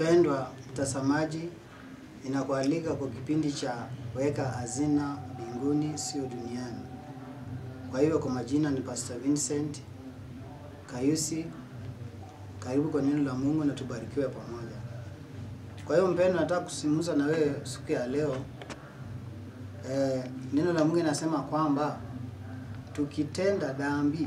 Mpendwa mtazamaji, inakualika kwa kipindi cha weka hazina mbinguni sio duniani. Kwa hivyo kwa majina ni Pastor Vincent Kayusi. Karibu kwa neno la Mungu na tubarikiwe pamoja. Kwa hiyo mpendwa, nataka kusimuza na wewe siku ya leo. Eh, neno la Mungu inasema kwamba tukitenda dhambi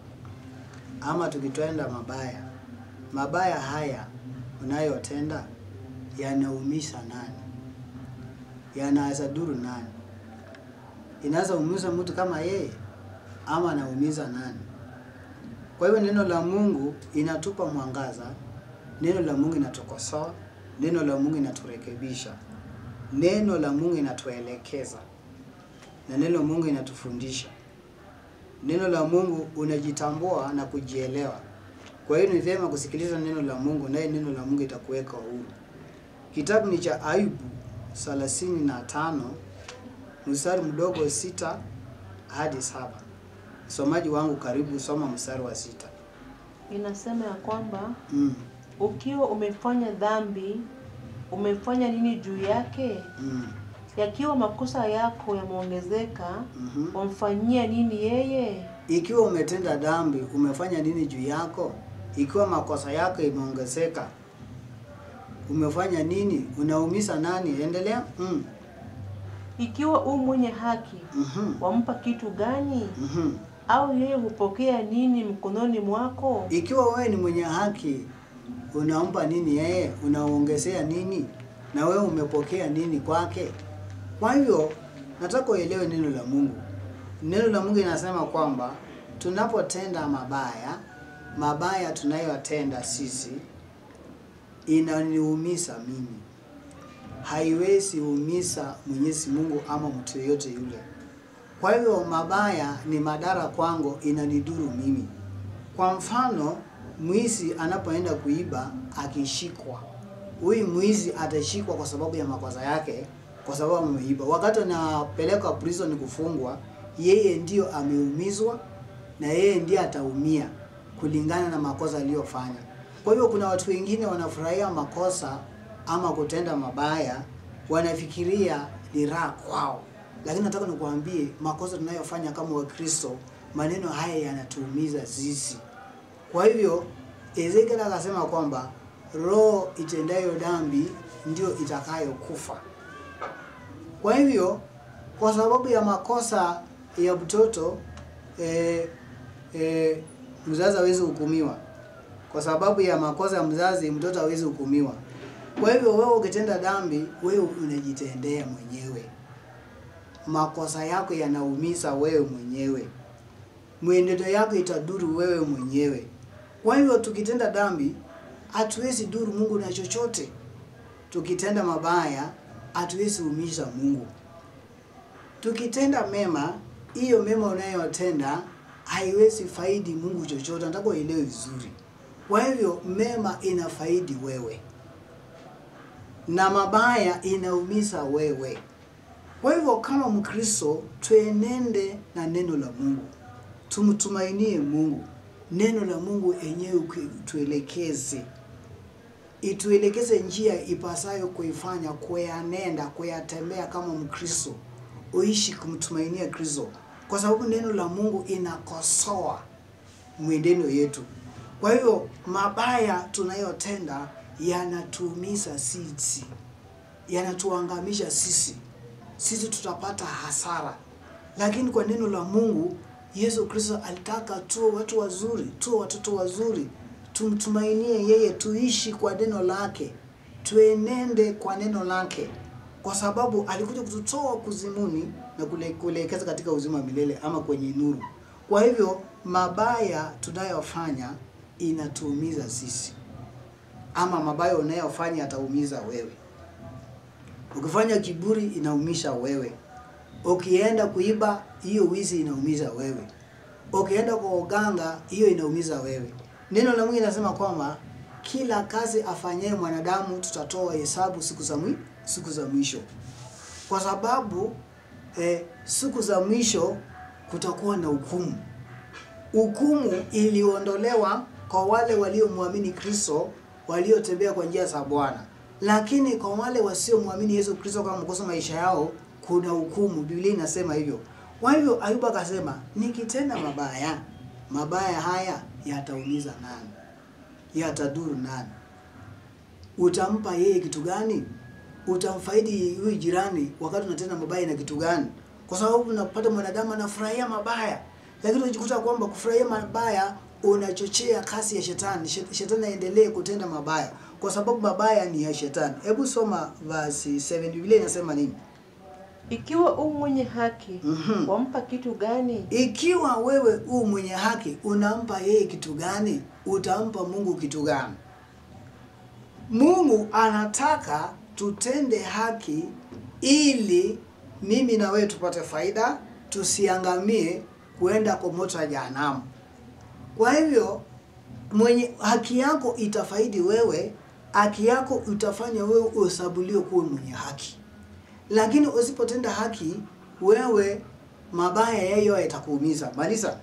ama tukitenda mabaya, mabaya haya unayotenda yanaumisha nani? Yanaweza duru nani? Inaweza umiza mtu kama yeye ama anaumiza nani? Kwa hivyo neno la Mungu inatupa mwangaza, neno la Mungu inatukosoa, neno la Mungu inaturekebisha, neno la Mungu inatuelekeza, na neno la Mungu inatufundisha. Neno la Mungu unajitambua na kujielewa. Kwa hiyo ni vyema kusikiliza neno la Mungu, naye neno la Mungu itakuweka huru. Kitabu ni cha Ayubu thelathini na tano mstari mdogo sita hadi saba. Msomaji wangu, karibu soma mstari wa sita. Inasema ya kwamba Mm, ukiwa umefanya dhambi, umefanya nini juu yake? mm, Yakiwa makosa yako yameongezeka, mhm. wamfanyia nini yeye? Ikiwa umetenda dhambi, umefanya nini juu yako? Ikiwa makosa yako imeongezeka, umefanya nini? Unaumiza nani? Endelea. Mm, Ikiwa u mwenye haki, mhm, wampa kitu gani? mhm. Au yeye hupokea nini mkononi mwako? Ikiwa wewe ni mwenye haki, unampa nini yeye? Unaongezea nini? Na wewe umepokea nini kwake? Kwa hivyo nataka uelewe neno la Mungu. Neno la Mungu inasema kwamba tunapotenda mabaya, mabaya tunayotenda sisi inaniumiza mimi, haiwezi umiza Mwenyezi Mungu ama mtu yeyote yule. Kwa hivyo mabaya ni madhara kwangu, inanidhuru mimi. Kwa mfano, mwizi anapoenda kuiba akishikwa, huyu mwizi atashikwa kwa sababu ya makosa yake, kwa sababu ameiba. Wakati anapelekwa prison kufungwa, yeye ndio ameumizwa na yeye ndiye ataumia kulingana na makosa aliyofanya. Kwa hivyo kuna watu wengine wanafurahia makosa ama kutenda mabaya, wanafikiria ni raha kwao, lakini nataka nikuambie makosa tunayofanya kama Wakristo, maneno haya yanatuumiza sisi. Kwa hivyo Ezekiel akasema kwamba roho itendayo dhambi ndio itakayokufa. Kwa hivyo kwa sababu ya makosa ya mtoto eh, eh, mzazi hawezi hukumiwa. Kwa sababu ya makosa ya mzazi mtoto hawezi hukumiwa. Kwa hivyo wewe ukitenda dhambi, wewe unajitendea mwenyewe. Makosa yako yanaumiza wewe mwenyewe, mwenendo yako itaduru wewe mwenyewe. Kwa hivyo tukitenda dhambi, hatuwezi duru Mungu na chochote. Tukitenda mabaya, hatuwezi umisha Mungu. Tukitenda mema, hiyo mema unayotenda haiwezi faidi Mungu chochote. Nataka uelewe vizuri. Kwa hivyo mema inafaidi wewe na mabaya inaumiza wewe. Kwa hivyo kama Mkristo, tuenende na neno la Mungu, tumtumainie Mungu. Neno la Mungu enyewe tuelekeze, ituelekeze njia ipasayo kuifanya, kuyanenda, kuyatembea kama Mkristo, uishi kumtumainia Kristo, kwa sababu neno la Mungu inakosoa mwenendo yetu. Kwa hivyo mabaya tunayotenda yanatuumiza sisi, yanatuangamisha sisi, sisi tutapata hasara. Lakini kwa neno la Mungu, Yesu Kristo alitaka tuwe watu wazuri, tuwe watoto wazuri, tumtumainie yeye, tuishi kwa neno lake, tuenende kwa neno lake, kwa sababu alikuja kututoa kuzimuni na kule- kuelekeza katika uzima wa milele ama kwenye nuru. Kwa hivyo mabaya tunayofanya inatuumiza sisi, ama mabaya unayofanya yataumiza wewe. Ukifanya kiburi inaumisha wewe. Ukienda kuiba, hiyo wizi inaumiza wewe. Ukienda kwa uganga, hiyo inaumiza wewe. Neno la Mungu linasema kwamba kila kazi afanyaye mwanadamu tutatoa hesabu siku za mwi, siku za mwisho, kwa sababu eh, siku za mwisho kutakuwa na hukumu. Hukumu iliondolewa kwa wale waliomwamini Kristo waliotembea kwa njia za Bwana, lakini kwa wale wasiomwamini Yesu Kristo kama mkosa maisha yao kuna hukumu. Biblia inasema hivyo. Kwa hivyo Ayubu akasema, nikitenda mabaya, mabaya haya yataumiza nani? Yatadhuru nani? Utampa yeye kitu gani? Utamfaidi huyu jirani wakati unatenda mabaya na kitu gani? Kwa sababu unapata mwanadamu anafurahia mabaya, lakini unajikuta kwamba kufurahia mabaya unachochea kasi ya shetani. Shet- Shetani aendelee kutenda mabaya kwa sababu mabaya ni ya shetani. Hebu soma verse 7, Biblia inasema nini? Ikiwa u mwenye haki Mhm. wampa kitu gani? Ikiwa wewe u mwenye haki, unampa yeye kitu gani? Utampa Mungu kitu gani? Mungu anataka tutende haki ili mimi na wewe tupate faida, tusiangamie kuenda kwa moto wa jehanamu. Kwa hivyo mwenye haki yako itafaidi wewe, haki yako itafanya wewe uhesabuliwe kuwa mwenye haki. Lakini usipotenda haki, wewe mabaya yayo yatakuumiza. Malisa.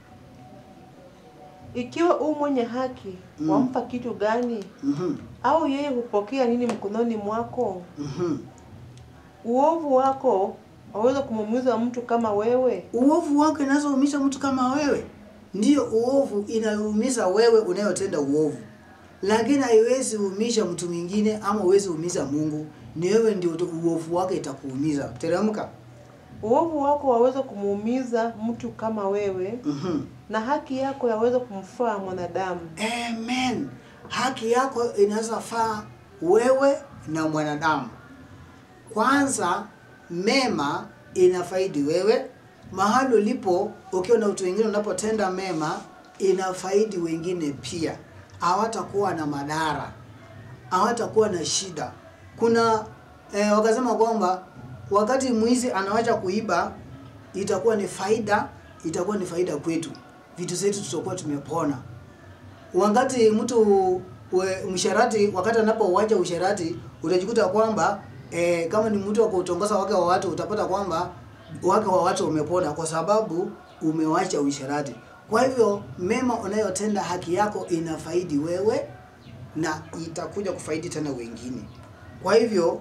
Ikiwa u mwenye haki Mm. wampa kitu gani? Mhm. Au yeye hupokea nini mkononi mwako? Mhm. Uovu wako waweza kumuumiza mtu kama wewe? Uovu wako inazoumisha mtu kama wewe. Ndiyo uovu inaumiza wewe unayotenda uovu, lakini haiwezi umisha mtu mwingine ama uwezi umiza Mungu. Ni wewe ndio tu- uovu wake itakuumiza. Teremka. Uovu wako waweza kumuumiza mtu kama wewe, Mhm. na haki yako yaweza kumfaa mwanadamu. Amen. Haki yako inaweza faa wewe na mwanadamu. Kwanza, mema inafaidi wewe mahali ulipo. Ukiwa na watu wengine, unapotenda mema inafaidi wengine pia, hawatakuwa na madhara, hawatakuwa na shida. Kuna eh, wakasema kwamba wakati mwizi anawacha kuiba itakuwa ni faida, itakuwa ni faida kwetu, vitu zetu tutakuwa tumepona wakati mtu we, msharati wakati anapouacha usharati utajikuta kwamba e, kama ni mtu wa kutongoza wake wa watu utapata kwamba wake wa watu umepona kwa sababu umewacha usharati. Kwa hivyo mema unayotenda haki yako inafaidi wewe na itakuja kufaidi tena wengine. Kwa hivyo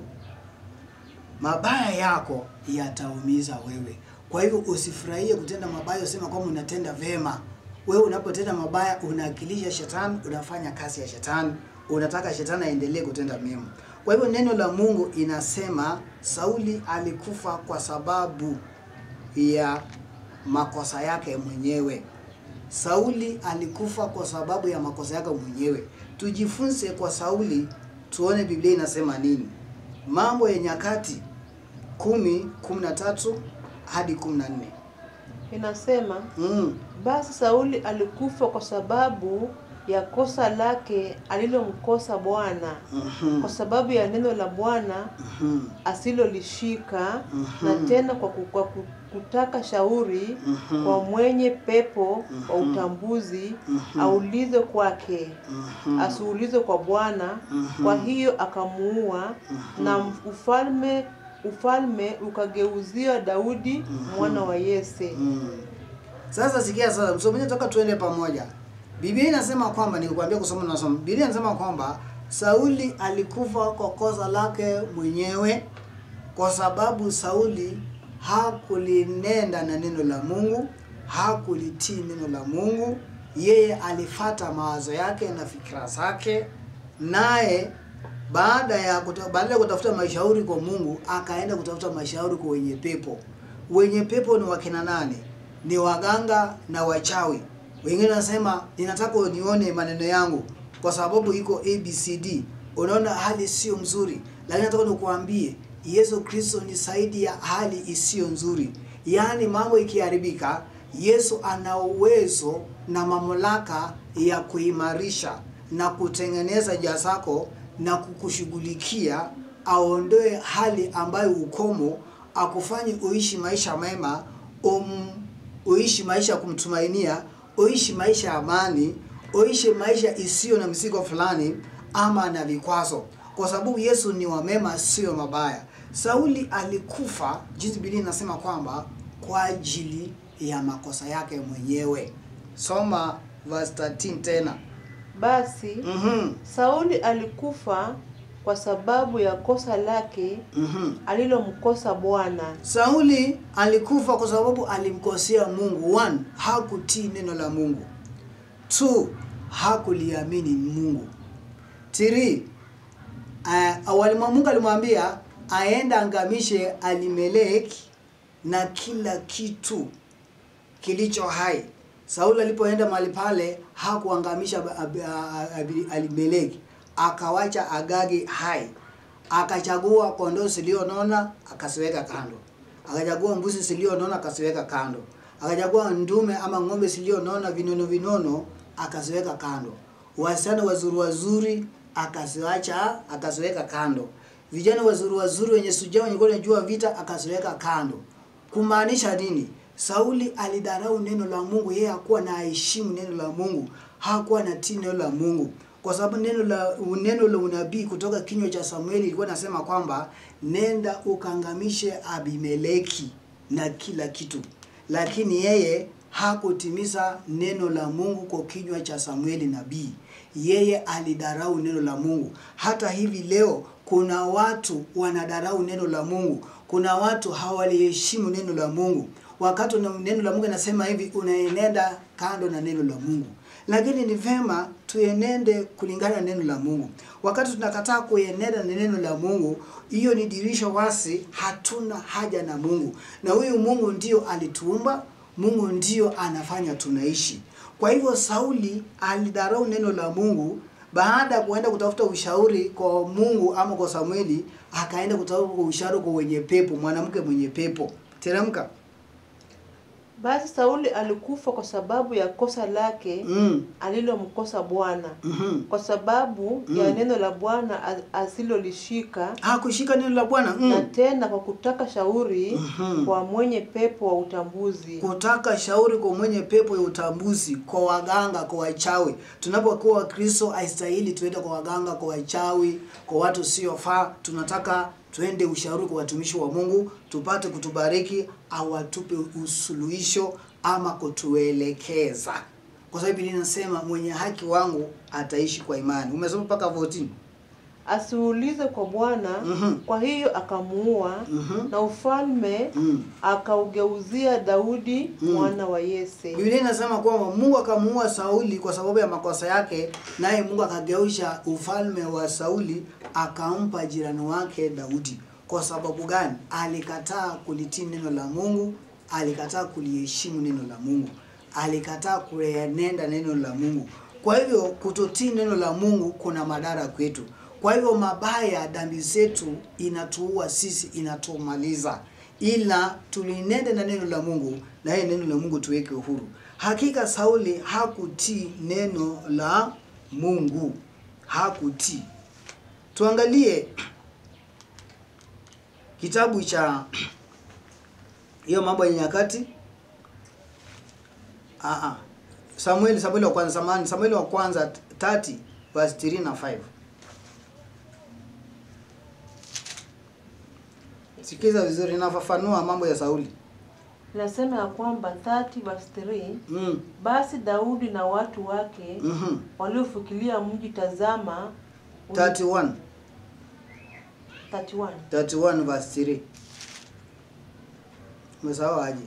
mabaya yako yataumiza wewe. Kwa hivyo usifurahie kutenda mabaya, usema kwamba unatenda vema. Wewe unapotenda mabaya unaakilisha shetani, unafanya kazi ya shetani, unataka shetani aendelee kutenda mema. Kwa hivyo neno la Mungu inasema Sauli alikufa kwa sababu ya makosa yake mwenyewe. Sauli alikufa kwa sababu ya makosa yake mwenyewe. Tujifunze kwa Sauli, tuone Biblia inasema nini. Mambo ya Nyakati kumi kumi na tatu hadi kumi na nne. Inasema Mm. basi Sauli alikufa kwa sababu ya kosa lake alilomkosa Bwana, Mhm. kwa sababu ya neno la Bwana Mhm. asilolishika, Mhm. na tena kwa, ku- kwa ku- kutaka shauri Mhm. kwa mwenye pepo wa Mhm. utambuzi Mhm. aulize kwake, Mhm. asiulize kwa Bwana. Mhm. Kwa hiyo akamuua, Mhm. na ufalme ufalme ukageuziwa Daudi mwana wa Yese. Mm. Sasa sikia sasa, msomaji toka tuende pamoja. Biblia inasema kwamba nilikwambia kusoma na nasoma. Biblia inasema kwamba Sauli alikufa kwa kosa lake mwenyewe kwa sababu Sauli hakulinenda na neno la Mungu, hakulitii neno la Mungu. Yeye alifata mawazo yake na fikira zake, naye baada ya kuta, baada ya kutafuta mashauri kwa Mungu akaenda kutafuta mashauri kwa wenye pepo. Wenye pepo ni wakina nani? Ni waganga na wachawi. Wengine wanasema ninataka unione maneno yangu kwa sababu iko ABCD. Unaona hali sio mzuri, lakini nataka nikuambie Yesu Kristo ni zaidi ya hali isiyo nzuri. Yaani mambo ikiharibika, Yesu ana uwezo na mamlaka ya kuimarisha na kutengeneza njia zako na kukushughulikia, aondoe hali ambayo ukomo, akufanye uishi maisha mema, um, uishi maisha ya kumtumainia, uishi maisha ya amani, uishi maisha isiyo na mzigo fulani ama na vikwazo, kwa sababu Yesu ni wa mema, sio mabaya. Sauli alikufa, jinsi Biblia inasema kwamba kwa ajili ya makosa yake mwenyewe. Soma verse 13 tena. Basi Mhm. Sauli alikufa kwa sababu ya kosa lake Mhm. alilomkosa Bwana. Sauli alikufa kwa sababu alimkosea Mungu. One, hakutii neno la Mungu. Two, hakuliamini Mungu. Three, uh, awali mwa Mungu alimwambia aenda angamishe Alimeleki na kila kitu kilicho hai. Sauli alipoenda mahali pale hakuangamisha Ab- Ab- Ab- Alimeleki, akawacha Agagi hai, akachagua kondoo zilionona akasiweka kando, akachagua mbuzi zilionona akasiweka kando, akachagua ndume ama ng'ombe zilionona vinono vinono akaziweka kando, wasichana wazuri wazuri akaziacha akaziweka kando, vijana wazuri wazuri wenye sujaa wenye kuwa wanajua vita akaziweka kando. Kumaanisha nini? Sauli alidharau neno la Mungu, yeye hakuwa na heshimu neno la Mungu, hakuwa na tii neno la Mungu, kwa sababu neno la neno la unabii kutoka kinywa cha Samueli ilikuwa nasema kwamba nenda ukangamishe Abimeleki na kila kitu, lakini yeye hakutimiza neno la Mungu kwa kinywa cha Samueli nabii. Yeye alidharau neno la Mungu. Hata hivi leo kuna watu wanadharau neno la Mungu. Kuna watu hawaliheshimu neno la Mungu. Wakati una- neno la Mungu nasema hivi, unaenenda kando na neno la Mungu. Lakini ni vema tuenende kulingana na neno la Mungu. Wakati tunakataa kuenenda na neno la Mungu, hiyo ni dirisha wasi, hatuna haja na Mungu. Na huyu Mungu ndio alituumba, Mungu ndio anafanya tunaishi. Kwa hivyo Sauli alidharau neno la Mungu baada ya kuenda kutafuta ushauri kwa Mungu ama kwa Samueli, akaenda kutafuta ushauri kwa wenye pepo, mwanamke mwenye pepo. Teremka. Basi Sauli alikufa kwa sababu ya kosa lake Mm. alilomkosa Bwana, Mhm. kwa sababu ya neno la Bwana as- asilolishika, Hakushika neno la Bwana. na Mm. tena kwa kutaka shauri Mhm. kwa mwenye pepo wa utambuzi. Kutaka shauri kwa mwenye pepo ya utambuzi, kwa waganga, kwa wachawi. Tunapokuwa Wakristo haistahili tuende kwa waganga, kwa wachawi, kwa watu siofaa. Tunataka tuende ushauri kwa watumishi wa Mungu, tupate kutubariki au atupe usuluhisho ama kutuelekeza, kwa sababu Biblia inasema mwenye haki wangu ataishi kwa imani. Umesoma mpaka 14. Asiulize kwa Bwana, Mhm. kwa hiyo akamuua, Mhm. na ufalme Mm. akaugeuzia Daudi Mm. mwana wa Yese. Biblia inasema kwamba Mungu akamuua Sauli kwa sababu ya makosa yake, naye Mungu akageusha ufalme wa Sauli akampa jirani wake Daudi. Kwa sababu gani? Alikataa kulitii neno la Mungu, alikataa kuliheshimu neno la Mungu, alikataa kuenenda neno la Mungu. Kwa hivyo kutotii neno la Mungu kuna madhara kwetu. Kwa hivyo mabaya, dhambi zetu inatuua sisi, inatumaliza ila tulinende na neno la Mungu na yeye neno la Mungu tuweke uhuru. Hakika Sauli hakutii neno la Mungu, hakutii. Tuangalie kitabu cha hiyo mambo ya nyakati. Ah ah. Samueli Samueli wa kwanza samani Samueli wa kwanza 30 verse 3 na 5. Sikiza vizuri, nafafanua mambo ya Sauli. Inasema ya kwamba 30 verse 3, Mm. basi Daudi na watu wake Mhm. waliofikilia mji, tazama, uli- 31 31 31 verse 3. Umesahau aje?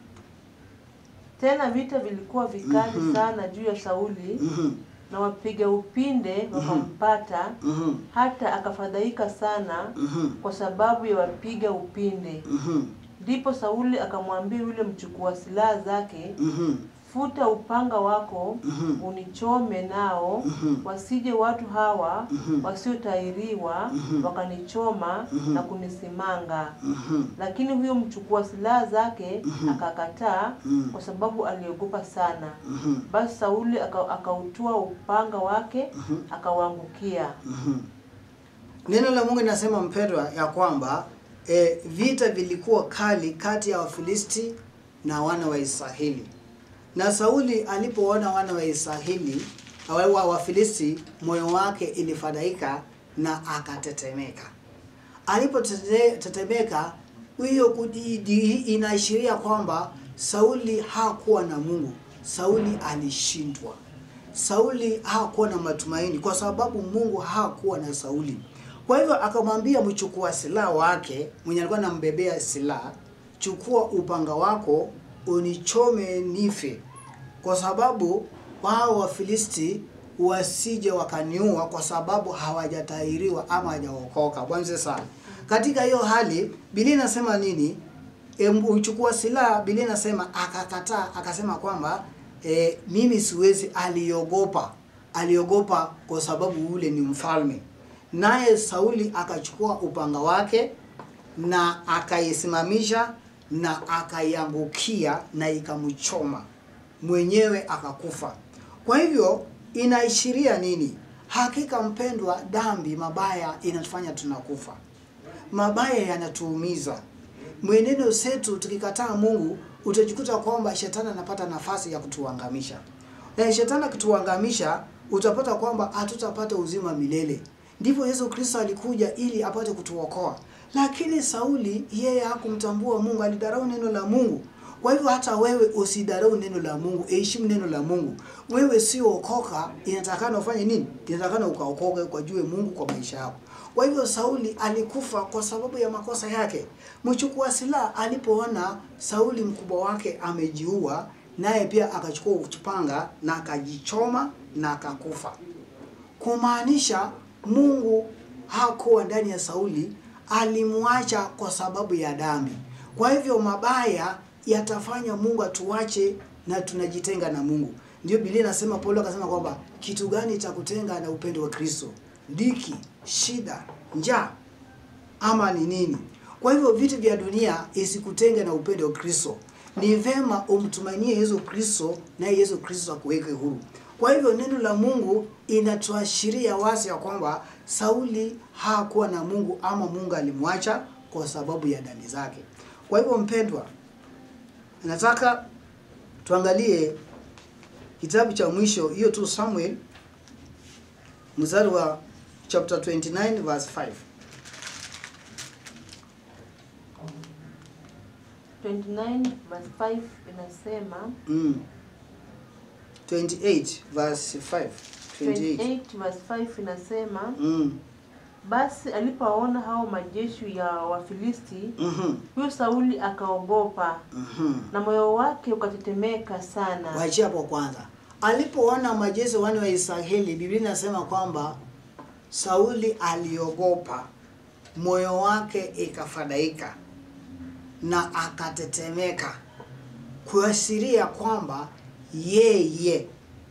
Tena vita vilikuwa vikali Mhm. sana juu ya Sauli, Mhm. na wapiga upinde wakampata, Mhm. hata akafadhaika sana Mhm. kwa sababu ya wapiga upinde. Mhm. Ndipo Sauli akamwambia yule mchukua silaha zake, Mhm. futa upanga wako Mhm. unichome nao, Mhm. wasije watu hawa Mhm. wasiotairiwa Mhm. wakanichoma Mhm. na kunisimanga. Mhm. Lakini huyo mchukua silaha zake Mhm. akakataa, Mhm. kwa sababu aliogopa sana. Mhm. Basi Sauli aka- akautua upanga wake Mhm. akawaangukia. Mhm. Neno la Mungu linasema mpendwa, ya kwamba e, vita vilikuwa kali kati ya Wafilisti na wana wa Israeli, na Sauli alipoona wana wa Israeli wa wa Wafilisti, moyo wake ilifadhaika na akatetemeka. Alipotetemeka, hiyo kudi- di- inaashiria kwamba Sauli hakuwa na Mungu. Sauli alishindwa Sauli hakuwa na matumaini kwa sababu Mungu hakuwa na Sauli. Kwa hivyo akamwambia mchukua silaha wake mwenye alikuwa anambebea silaha, chukua upanga wako unichome nife, kwa sababu wao Wafilisti wasije wakaniua, kwa sababu hawajatahiriwa ama hawajaokoka. Bwana sana. Katika hiyo hali Biblia inasema nini? E, uchukua silaha. Biblia inasema akakataa, akasema kwamba e, mimi siwezi. Aliogopa, aliogopa kwa sababu ule ni mfalme. Naye Sauli akachukua upanga wake na akaisimamisha na akaiangukia na ikamchoma mwenyewe akakufa. Kwa hivyo inaishiria nini? Hakika mpendwa, dhambi mabaya inatufanya tunakufa, mabaya yanatuumiza. Mwenendo zetu tukikataa Mungu, utajikuta kwamba shetani anapata nafasi ya kutuangamisha, na shetani akituangamisha, utapata kwamba hatutapata uzima milele. Ndivyo Yesu Kristo alikuja ili apate kutuokoa, lakini Sauli yeye hakumtambua Mungu, alidharau neno la Mungu. Kwa hivyo hata wewe usidharau neno la Mungu, heshimu neno la Mungu. Wewe sio okoka, inatakana ufanye nini? Inatakana ukaokoke, ukajue Mungu kwa maisha yako. Kwa hivyo Sauli alikufa kwa sababu ya makosa yake. Mchukua silaha alipoona Sauli mkubwa wake amejiua, naye pia akachukua upanga na akajichoma na akakufa, kumaanisha Mungu hakuwa ndani ya Sauli, alimwacha kwa sababu ya dhambi. Kwa hivyo mabaya yatafanya Mungu atuache na tunajitenga na Mungu. Ndio Biblia inasema, Paulo akasema kwamba kitu gani cha kutenga na upendo wa Kristo? Dhiki, shida, njaa ama ni nini? Kwa hivyo vitu vya dunia isikutenge na upendo wa Kristo. Ni vema umtumainie Yesu Kristo, naye Yesu Kristo akuweke huru. Kwa hivyo neno la Mungu inatuashiria wazi ya kwamba Sauli hakuwa na Mungu ama Mungu alimwacha kwa sababu ya dhambi zake. Kwa hivyo mpendwa, nataka tuangalie kitabu cha mwisho hiyo tu Samuel mstari wa chapter 29 verse 5. 29 verse 5 inasema Mm. 28 verse 5. 28. 28 verse 5 inasema Mm. basi alipoona hao majeshi ya Wafilisti Mhm. huyo Sauli akaogopa Mhm. na moyo wake ukatetemeka sana. Waachia hapo kwanza. Alipoona majeshi wane wa Israeli, Biblia inasema kwamba Sauli aliogopa, moyo wake ikafadhaika na akatetemeka, kuashiria kwamba yeye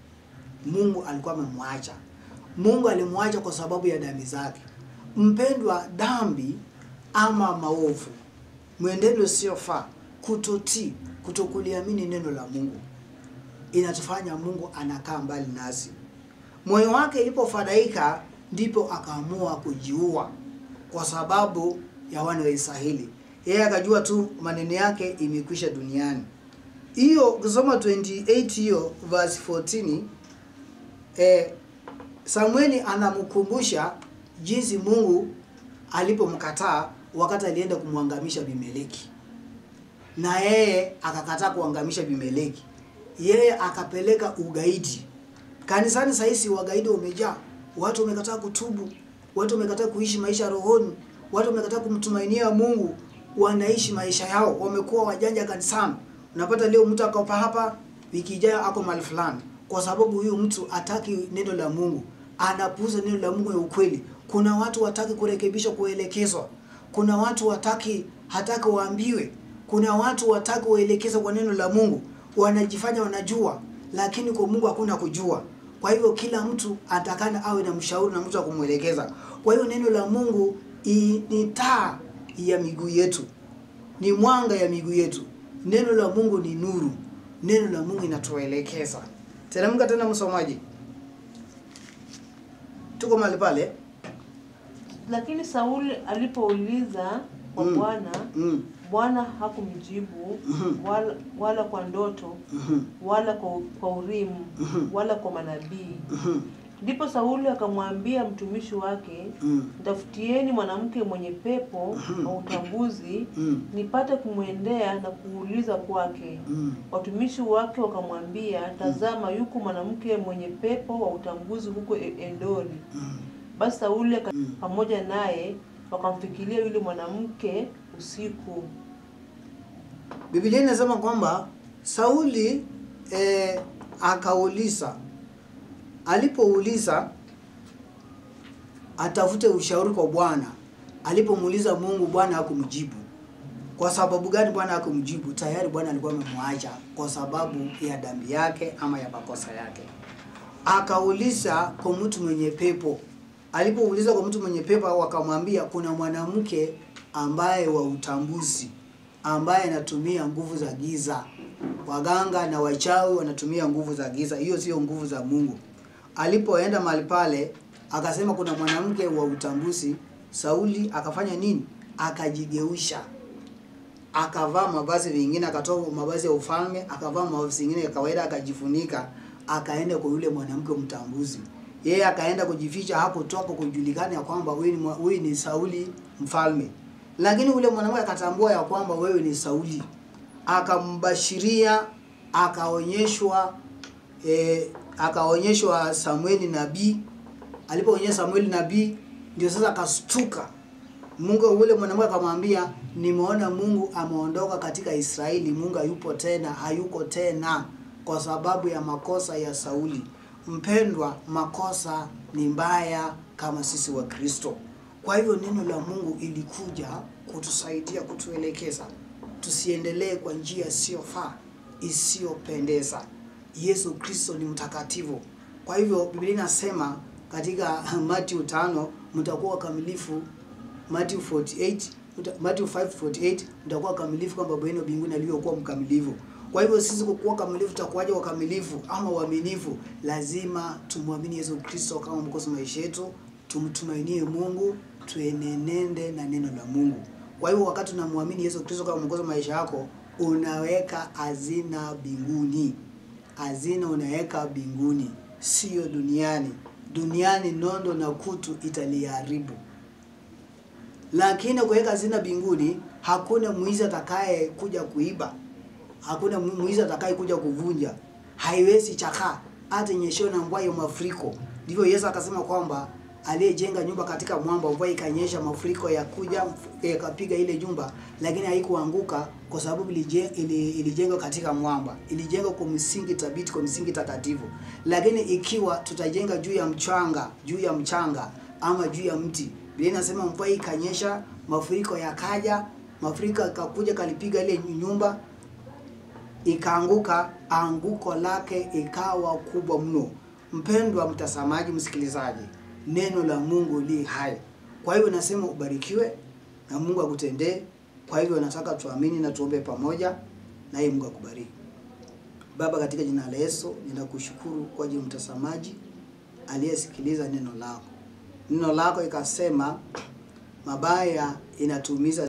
Mungu alikuwa amemwacha. Mungu alimwacha kwa sababu ya dhambi zake. Mpendwa, dhambi ama maovu, mwenendo usiofaa, kutotii, kutokuliamini neno la Mungu inatufanya Mungu anakaa mbali nasi. Moyo wake ilipofadhaika, ndipo akaamua kujiua kwa sababu ya wana wa Israeli. Yeye akajua tu maneno yake imekwisha duniani. Hiyo ukisoma 28 hiyo verse 14 eh, Samueli anamkumbusha jinsi Mungu alipomkataa wakati alienda kumwangamisha Abimeleki, na yeye akakataa kuangamisha Abimeleki, yeye akapeleka ugaidi kanisani. Sahizi wagaidi wamejaa, watu wamekataa kutubu, watu wamekataa kuishi maisha ya rohoni, watu wamekataa kumtumainia Mungu, wanaishi maisha yao, wamekuwa wajanja kanisani. Unapata leo mtu akopa hapa, wiki ijayo ako mahali fulani, kwa sababu huyu mtu hataki neno la Mungu, anapuuza neno la Mungu ya ukweli. Kuna watu wataki kurekebishwa, kuelekezwa. Kuna watu wataki hataki waambiwe. Kuna watu wataki waelekezwe kwa neno la Mungu, wanajifanya wanajua, lakini kwa Mungu hakuna kujua. Kwa hivyo kila mtu atakana awe na mshauri na mtu wa kumwelekeza. Kwa hiyo neno la Mungu i- ni taa ya miguu yetu, ni mwanga ya miguu yetu. Neno la Mungu ni nuru, neno la Mungu inatuelekeza. Teremka tena, msomaji, tuko mahali pale. Lakini Sauli alipouliza kwa Mm. Bwana, Mm. Bwana hakumjibu Mhm. wala, wala kwa ndoto Mhm. wala kwa, kwa Urimu Mhm. wala kwa manabii. Mhm. Ndipo Sauli akamwambia mtumishi wake, Mm. Mtafutieni mwanamke mwenye pepo wa utambuzi, Mm. nipate kumwendea na kuuliza kwake. Mm. Watumishi wake wakamwambia, tazama, yuko mwanamke mwenye pepo wa utambuzi huko E- Endori. Mm. Basi Sauli aka- Mm. pamoja naye wakamfikiria yule mwanamke usiku. Biblia inasema kwamba Sauli eh, akauliza, alipouliza atafute ushauri kwa Bwana. Alipomuuliza Mungu, Bwana hakumjibu. Kwa sababu gani Bwana hakumjibu? Tayari Bwana alikuwa amemwacha kwa sababu ya dhambi yake ama ya makosa yake. Akauliza kwa mtu mwenye pepo. Alipouliza kwa mtu mwenye pepo, wakamwambia kuna mwanamke ambaye wa utambuzi ambaye anatumia nguvu za giza. Waganga na wachawi wanatumia nguvu za giza, hiyo sio nguvu za Mungu. Alipoenda mahali pale, akasema kuna mwanamke wa utambuzi. Sauli akafanya nini? Akajigeusha, akavaa mavazi vingine, akatoa mavazi ya ufalme, akavaa mavazi mengine ya kawaida, akajifunika, akaenda kwa yule mwanamke mtambuzi. Yeye akaenda kujificha, hakutoka kujulikana ya kwamba huyu ni mwa- huyu ni Sauli mfalme, lakini yule mwanamke akatambua ya kwamba wewe ni Sauli, akambashiria, akaonyeshwa eh, akaonyeshwa Samueli nabii. Alipoonyesha Samueli nabii, ndio sasa akastuka. Mungu ule mwanamke akamwambia, nimeona Mungu ameondoka katika Israeli, Mungu hayupo tena, hayuko tena kwa sababu ya makosa ya Sauli. Mpendwa, makosa ni mbaya kama sisi wa Kristo. Kwa hivyo neno la Mungu ilikuja kutusaidia, kutuelekeza tusiendelee kwa njia isiyofaa, isiyopendeza. Yesu Kristo ni mtakatifu. Kwa hivyo Biblia inasema katika Matthew 5 mtakuwa wakamilifu Matthew 48 uta- Matthew 5:48 mtakuwa kamilifu kama Baba yenu mbinguni alivyokuwa mkamilifu. Kwa hivyo sisi kukuwa kamilifu tutakuwaje wakamilifu ama waaminifu? Lazima tumwamini Yesu Kristo kama mwokozi wa maisha yetu, tumtumainie Mungu, tuenenende na neno la Mungu. Kwa hivyo wakati unamwamini Yesu Kristo kama mwokozi wa maisha yako, unaweka hazina mbinguni. Hazina unaweka mbinguni, sio duniani. Duniani nondo na kutu italiharibu lakini kuweka hazina mbinguni, hakuna mwizi atakaye kuja kuiba, hakuna mu- mwizi atakaye kuja kuvunja, haiwezi chakaa hata nyeshewe na mvua ya mafuriko. Ndivyo Yesu akasema kwamba aliyejenga nyumba katika mwamba, mvua ikanyesha, mafuriko yakuja yakapiga ile nyumba, lakini haikuanguka kwa sababu ilije- ili- ilijengwa katika mwamba, ilijengwa kwa msingi thabiti, kwa msingi takatifu. Lakini ikiwa tutajenga juu ya mchanga, juu ya mchanga ama juu ya mti, Biblia inasema mvua ikanyesha, mafuriko yakaja, mafuriko yakakuja kalipiga ile nyumba ikaanguka, anguko lake ikawa kubwa mno. Mpendwa mtazamaji, msikilizaji, neno la Mungu li hai. Kwa hivyo nasema ubarikiwe na Mungu akutendee. Kwa hivyo nataka tuamini na tuombe pamoja, naye Mungu akubariki. Baba, katika jina la Yesu ninakushukuru kwa ajili ya mtazamaji aliyesikiliza neno lako. Neno lako ikasema mabaya inatuumiza